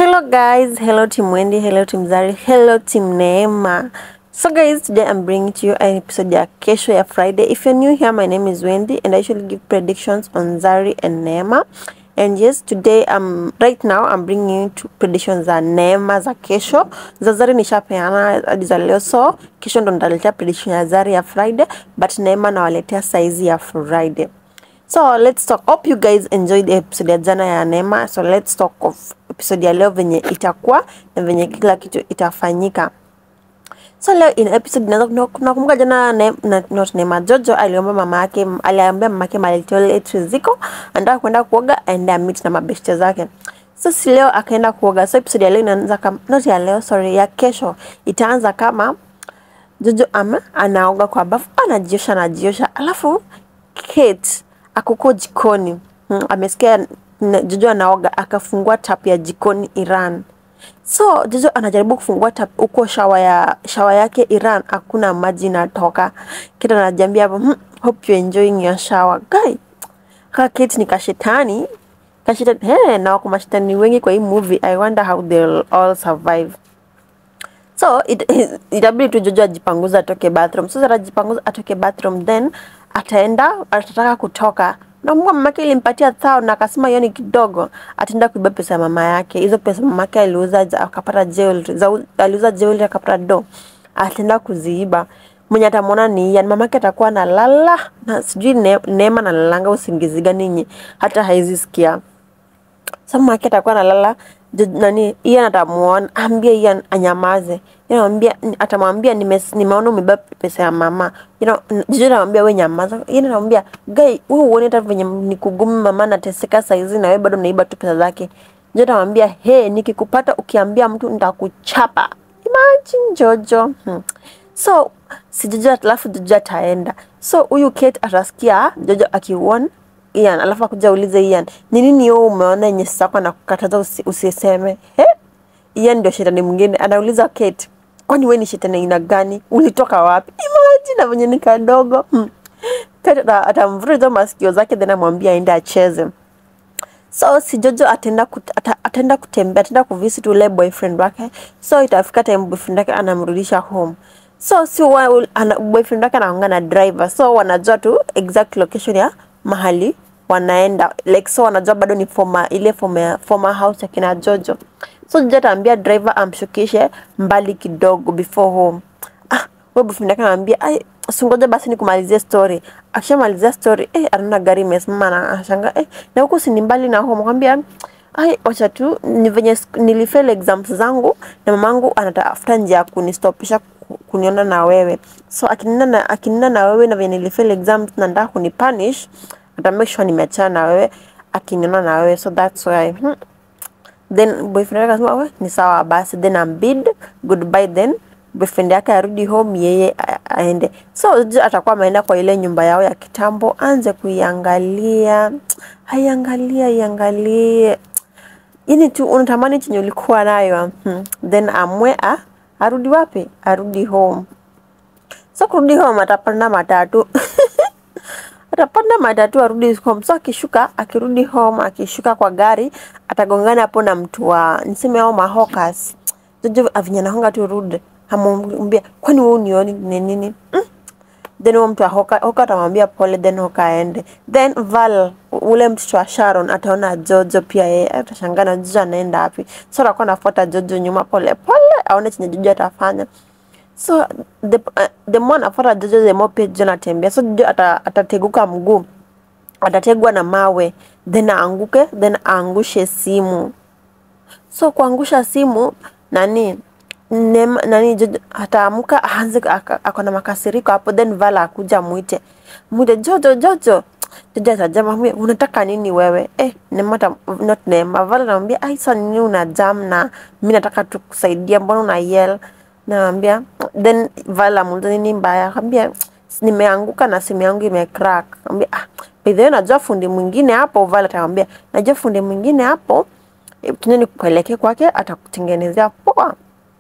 Hello guys, hello Team Wendy, hello Team Zari, hello Team Neema. So guys, today I'm bringing to you an episode ya kesho ya Friday. If you're new here, my name is Wendy and I usually give predictions on Zari and Neema. And yes, today um right now I'm bringing you two predictions za Neema za kesho. Za Zari nishapeana hadi za leo, so kesho ndo nitaletea prediction ya Zari ya Friday, but Neema nawaletea saizi ya Friday. So let's talk. Hope you guys enjoyed the episode ya jana ya Neema. So let's talk of episode ya leo venye itakuwa na venye kila kitu itafanyika. So leo in episode nazo nakumbuka jana ne, na, not Neema Jojo aliomba mama yake aliambia mama yake mali toilet ziko anataka kwenda kuoga and meet na mabeshte zake. So si leo akaenda kuoga. So episode ya leo inaanza kama not ya leo sorry ya kesho itaanza kama Jojo ama anaoga kwa bafu anajiosha anajiosha alafu Kate akuko jikoni hmm, amesikia n- Jojo anaoga akafungua tap ya jikoni Iran. So Jojo anajaribu kufungua tap huko shawa ya shawa yake Iran, hakuna maji inatoka. Kate anajiambia hapo, hmm, hope you enjoying your shower. Guy, kaka Kate ni kashetani kashetani hey, na wako mashetani wengi kwa hii movie. I wonder how they'll all survive. So it, itabidi tu Jojo ajipanguza atoke bathroom. So atajipanguza atoke bathroom then ataenda atataka kutoka. Na Mungu mamake ilimpatia thao na akasema hiyo ni kidogo, ataenda kuiba pesa ya mama yake. Hizo pesa mamake aliuza za- akapata jewelry, za- aliuza jewelry akapata do. Ataenda kuziiba. Mwenye atamwona ni Ian. Mamake atakuwa analala na sijui ne, Neema analalanga usingizi gani yenye hata haizi sikia. Sasa mama yake atakuwa analala ju- nani Ian atamuona ambie Ian anyamaze. Ian anamwambia atamwambia nime, nimeona umebeba pesa ya mama. You know, Jojo anamwambia wewe nyamaza. Ian anamwambia guy wewe uone hata venye ni kugumu mama anateseka saizi na wewe bado unaiba tu pesa zake. Jojo anamwambia he, nikikupata ukiambia mtu nitakuchapa. Imagine Jojo. Hmm. So si Jojo alafu Jojo ataenda. So huyu Kate atasikia Jojo akiuona Ian alafu akuja ulize Ian, ni nini wewe umeona yenye sasa na kukataza usi, usiseme? He? Ian ndio shetani mwingine anauliza Kate, kwani wewe ni shetani aina gani? Ulitoka wapi? Imagine na venye ni kadogo. Hmm. Kate ata- atamvuta hizo masikio zake then amwambia aende acheze. So si Jojo ataenda kut, ata, ataenda kutembea, ataenda kuvisit ule boyfriend wake. So itafika time boyfriend wake anamrudisha home. So si wa, ana, boyfriend wake anaongea na driver. So wanajua tu exact location ya mahali wanaenda. Like so wanajua bado ni former ile former, former house ya kina Jojo. So Jojo ataambia driver amshukishe mbali kidogo before home. Ah, wewe boyfriend yake anamwambia ai usingoje basi nikumalizie story. Akishamalizia story eh, anaona gari imesimama na anashangaa eh, na huku si ni mbali na home. Akamwambia ai, wacha tu ni venye siku- nilifail exams zangu na mamangu anatafuta njia ya kunistopisha ku- kuniona na wewe. So akinina na akinina na wewe na venye nilifail exams na nataka kunipunish, ata make sure nimeachana na wewe akiniona na wewe. So that's why hmm, then boyfriend yake akasema we ni sawa basi then ambid goodbye then boyfriend yake arudi home yeye a- aende so Jojo atakuwa ameenda kwa ile nyumba yao ya kitambo anze kuiangalia aiangalia iangalie yani tu unatamani chenye ulikuwa nayo hmm. then amwe a arudi wapi arudi home so kurudi home atapanda matatu atapanda matatu arudi home. So akishuka akirudi home, akishuka kwa gari atagongana hapo na mtu wa niseme au mahokas. Jojo avinya nahonga tu rude, amwambia kwani wewe unioni ni nini? Mm. Then huyo mtu wa hoka, hoka atamwambia pole, then hoka aende. Then Val ule mtoto wa Sharon ataona Jojo pia yeye atashangaa na Jojo anaenda wapi. So atakuwa anafuata Jojo nyuma pole pole, aone chenye Jojo atafanya. So the, uh, the more anafuata Jojo the more pia Jojo anatembea. So Jojo ata, atateguka mguu, atategwa na mawe, then aanguke, then aangushe simu. So kuangusha simu nani Nema, nani Jojo ataamka aanze aka- ako na makasiriko hapo, then Vala akuja mwite mwite Jojo Jojo. Jojo atajama mwambie unataka nini wewe? Eh, Nema ata, not Nema. Vala anamwambia ai, sasa nini una jam na mimi nataka tu kusaidia, mbona una yell? Naambia then Vala muuliza nini mbaya, akamwambia nimeanguka na simu yangu imecrack. Akamwambia ah, by the way najua fundi mwingine hapo. Vala atamwambia najua fundi mwingine hapo, eh, tuende nikuelekee kwake, atakutengenezea poa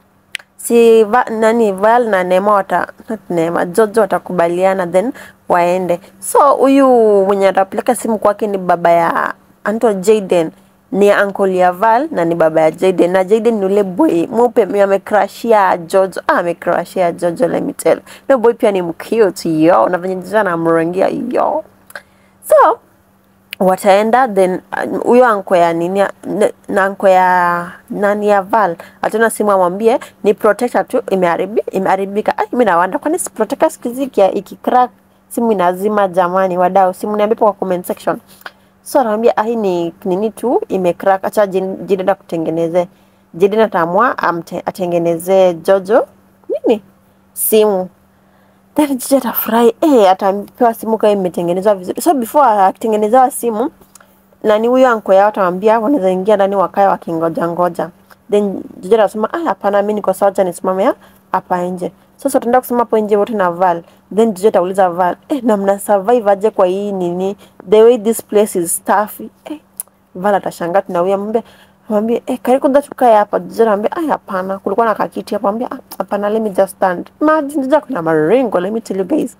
si va, nani Val na Neema wata not Neema Jojo watakubaliana then waende. So huyu mwenye atapeleka simu kwake ni baba ya anaitwa Jaden ni uncle ya Val na ni baba ya Jaden na Jaden ni ule boy mweupe mwenye amecrashia Jojo ah, amecrashia Jojo let me tell no boy pia ni mcute yo na venye Jojo anamrangia yo so wataenda then uh, huyo uh, anko ya nini n- na anko ya nani ya Val atana simu amwambie ni protector tu imeharibi imeharibika. Ai, mimi nawanda kwani si protector siku hizi iki- ikicrack simu inazima. Jamani wadau, simu niambie kwa comment section. So anamwambia ah, hii ni nini tu imecrack, acha Jin- Jiden kutengeneze. Jiden ataamua amte- atengeneze Jojo nini simu then Jiji atafurahi eh, atapewa simu kama imetengenezwa vizuri. So before akitengenezewa simu, nani huyo anko yao atamwambia wanaweza ingia ndani wakae wakingoja ngoja. Then Jiji atasema ah, hapana, mimi niko sawa, acha nisimame ya- hapa nje. Sasa tutaenda kusema hapo nje wote na Val. Then Jiji atauliza Val, eh, na mna survive aje kwa hii nini? The way this place is tough. Eh, Val atashangaa tunawia mwambie mwambie eh, karibu kwanza tukae hapa. Jiji anamwambia ah, hapana, kulikuwa na kakiti hapo. Mwambie ah, hapana, let me just stand. Imagine Jiji kuna maringo, let me tell you guys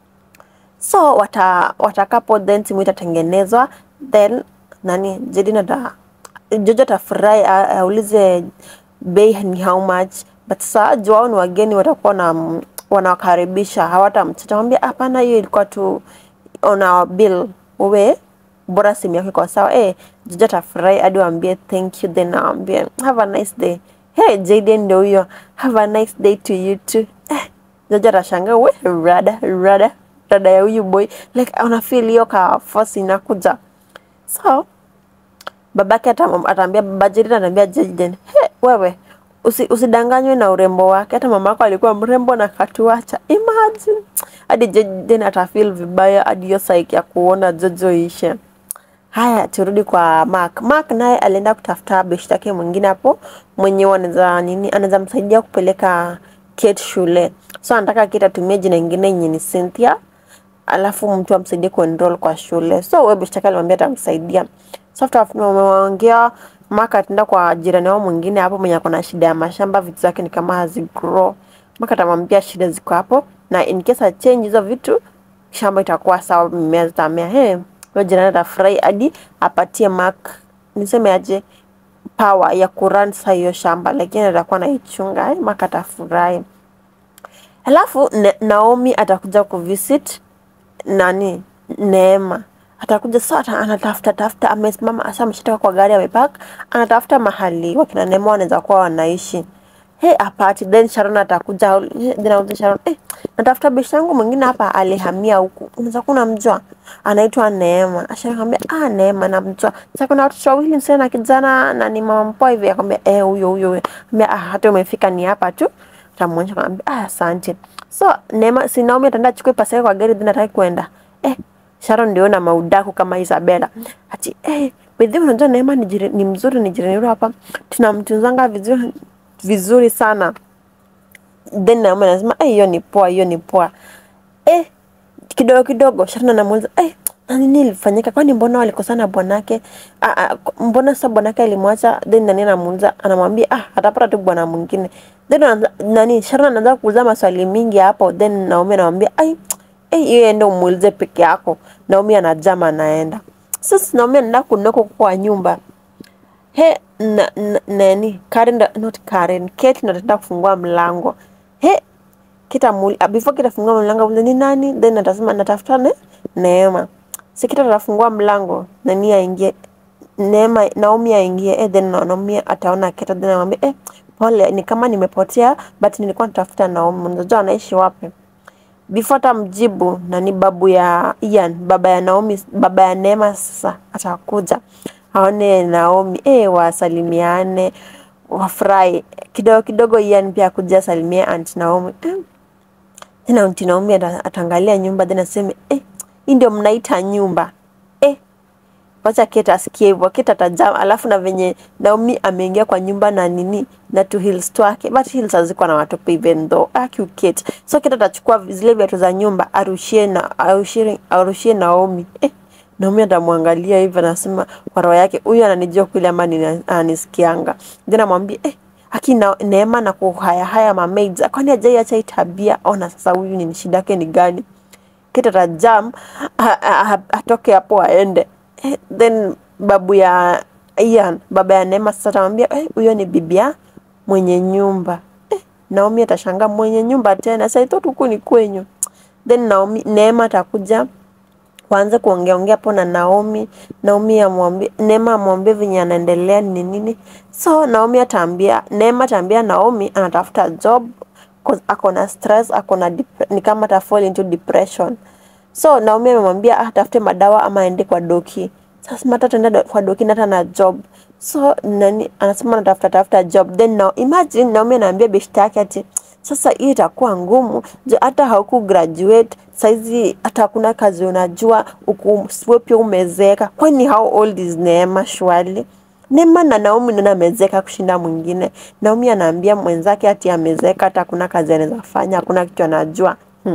so wata watakapo then timu itatengenezwa then nani Jadine ata Jojo atafurahi a- aulize bei ni how much but sasa juu wao ni wageni watakuwa na wanawakaribisha hawatamchita mwambia hapana hiyo ilikuwa tu on our bill wewe bora simu yako iko sawa eh Jojo atafurahi hadi waambie thank you then aambie have a nice day hey Jaden ndio huyo have a nice day to you too eh Jojo atashangaa we rada rada rada ya huyu boy like ana feel hiyo ka force inakuja so babake atam- ataambia baba Jaden ataambia Jaden he wewe usi, usidanganywe na urembo wake hata mama yako alikuwa mrembo na katuacha imagine hadi Jaden atafeel vibaya hadi hiyo psyche ya kuona Jojo ishe Haya, turudi kwa Mark. Mark naye alienda kutafuta beshte yake mwingine hapo mwenye anaweza nini, anaweza msaidia kupeleka Kate shule. So anataka Kate atumie jina ingine yenye ni Cynthia, alafu mtu amsaidie kuenroll kwa shule. So wewe beshte yake alimwambia atamsaidia. So after wameongea, Mark ataenda kwa jirani wao mwingine hapo mwenye ako na shida ya mashamba, vitu zake ni kama hazigrow. Mark atamwambia shida ziko hapo na in case a change hizo vitu shamba itakuwa sawa, mimea zitamea. Hey, huyo jirani atafurahi hadi apatie Mark niseme aje power ya kurun sa hiyo shamba, lakini atakuwa naichunga. Eh, Mark atafurahi. Alafu ne, Naomi atakuja kuvisit nani Neema atakuja sasa, anatafuta tafuta, amesimama asa, ameshatoka kwa gari, amepark, anatafuta mahali wakina Neema wanaweza kuwa wanaishi. Hey, apati then Sharon atakuja, eh, then aulize Sharon, eh, natafuta bishi yangu mwingine hapa alihamia huku, unaweza kuwa unamjua, anaitwa Neema. Sharon akamwambia ah, Neema namjua. Sasa kuna watoto wawili, msichana na kijana na ni mama mpoa hivi, akamwambia eh, huyo huyo huyo. Akamwambia ah, hata umefika ni hapa tu. Tamuonyesha akamwambia ah, asante. So Neema, si Naomi ataenda achukue pesa yake kwa gari, then ataki kwenda eh, Sharon ndio na maudaku kama Isabella. Ati eh, bedhi unajua Neema ni, jire, ni mzuri ni jirani yetu hapa. Tunamtunzanga vizuri vizuri sana. Then Naomi anasema eh, hiyo ni poa, hiyo ni poa. Eh, kidogo kidogo Sharon anamuuliza eh, na nini ilifanyika? Kwani mbona walikosana bwanake? Ah, ah, mbona sasa bwanake alimwacha? Then nani anamuuliza, anamwambia ah, atapata tu bwana mwingine. Then anaanza- nani Sharon anaanza kuuliza maswali mingi hapo, then Naomi anamwambia ai eh, hiyo ende umuulize peke yako. Naomi anajama anaenda. Sasa Naomi anaenda kunoko kwa nyumba. He, na, na, nani Karen, ndo- not Karen, Kate ndo ataenda kufungua mlango. He, kita muli, ah, before kita fungua mlango ule ni nani? Then atasema natafuta ne Neema. Si kita atafungua mlango nani aingie Neema, Naomi aingie eh, then Naomi ataona Kate then anamwambia eh, pole ni kama nimepotea but nilikuwa natafuta Naomi. Unajua anaishi wapi? before hata mjibu nani babu ya Ian, baba ya Naomi, baba ya Neema sasa atakuja aone Naomi eh, wasalimiane wafurahi kidogo kidogo. Ian pia akuja asalimie Aunt Naomi eh. Tena Aunt Naomi ata- ataangalia nyumba then aseme eh, hii ndio mnaita nyumba eh. Wacha Kate asikie hivyo, Kate atajam, alafu na venye Naomi ameingia kwa nyumba na nini na tu heels twake, but heels hazikuwa na matope even though ah, cute Kate. So Kate atachukua zile viatu za nyumba arushie na arushie, arushie Naomi eh. Naomi atamwangalia hivi anasema kwa roho yake, huyu ananijua kweli ama nina- ananisikianga? Then amwambie eh, aki na Neema na kuhaya haya mamaids, kwani hajaiacha hii tabia? Ona sasa, huyu ni shida yake ni gani? Kate atajam a- a- a- atoke hapo aende. Eh, Then babu ya Ian baba ya Neema sasa atamwambia eh, huyo ni bibia mwenye nyumba eh, Naomi atashangaa mwenye nyumba tena, sasa ito huku ni kwenyu. Then Naomi Neema atakuja waanze kuongea ongea hapo na Naomi. Naomi amwambie Neema amwambie venye anaendelea ni nini. So Naomi ataambia Neema ataambia Naomi anatafuta job cause ako na stress, ako na dep- ni kama ata fall into depression. So Naomi amemwambia ah, atafute madawa ama aende kwa doki. Sasa mata ataenda do- kwa doki na hata na job. So nani anasema anatafuta tafuta job. Then now imagine Naomi anaambia beshte yake ati sasa hii itakuwa ngumu ju hata hauku graduate saizi hata hakuna kazi unajua uku wewe pia umezeeka. Kwani how old is Neema shwali? Neema na Naomi nani amezeeka kushinda mwingine? Naomi anaambia mwenzake ati amezeeka hata hakuna kazi anaweza fanya, hakuna kitu anajua. Hmm.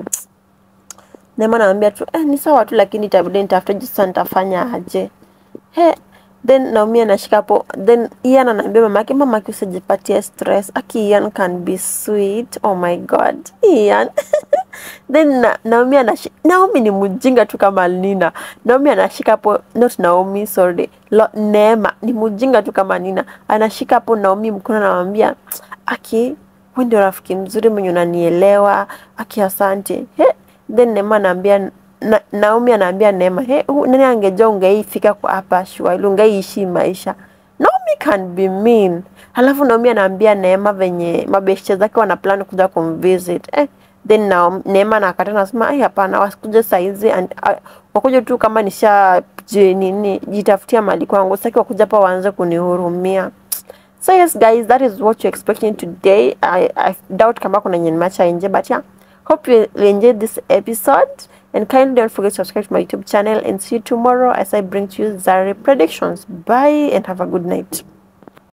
Neema anamwambia tu eh, ni sawa tu lakini itabidi nitafute jinsi sasa nitafanya aje. He, then Naomi anashika hapo, then Ian anaambia mamake, mamake usijipatie stress. Aki Ian can be sweet. Oh my god. Ian. then na, Naomi anashika, Naomi ni mjinga tu kama Nina. Naomi anashika hapo, not Naomi, sorry. Lo, Neema ni mjinga tu kama Nina. Anashika hapo Naomi mkono anamwambia, Aki, wewe ndio rafiki mzuri mwenye unanielewa. Aki, asante. He, then Neema anaambia na, Naomi anaambia Neema, he, hu- nani angejua ungeifika kwa hapa shwali, ungeishi maisha. Naomi can be mean. Halafu Naomi anaambia Neema venye mabeshte zake wana plan kuja kumvisit. Eh, then Naomi, Neema nakata nasema, ai hapana, wasikuje saizi and- a- wakuje tu kama nisha je, nini jitafutia mali kwangu, sitaki wakuja hapa waanze kunihurumia. So yes guys, that is what you're expecting today. I, I doubt kama kuna yenye nimeacha nje but yeah. Hope you enjoyed this episode and kindly don't forget to subscribe to my YouTube channel and see you tomorrow as I bring to you Zari predictions. Bye and have a good night.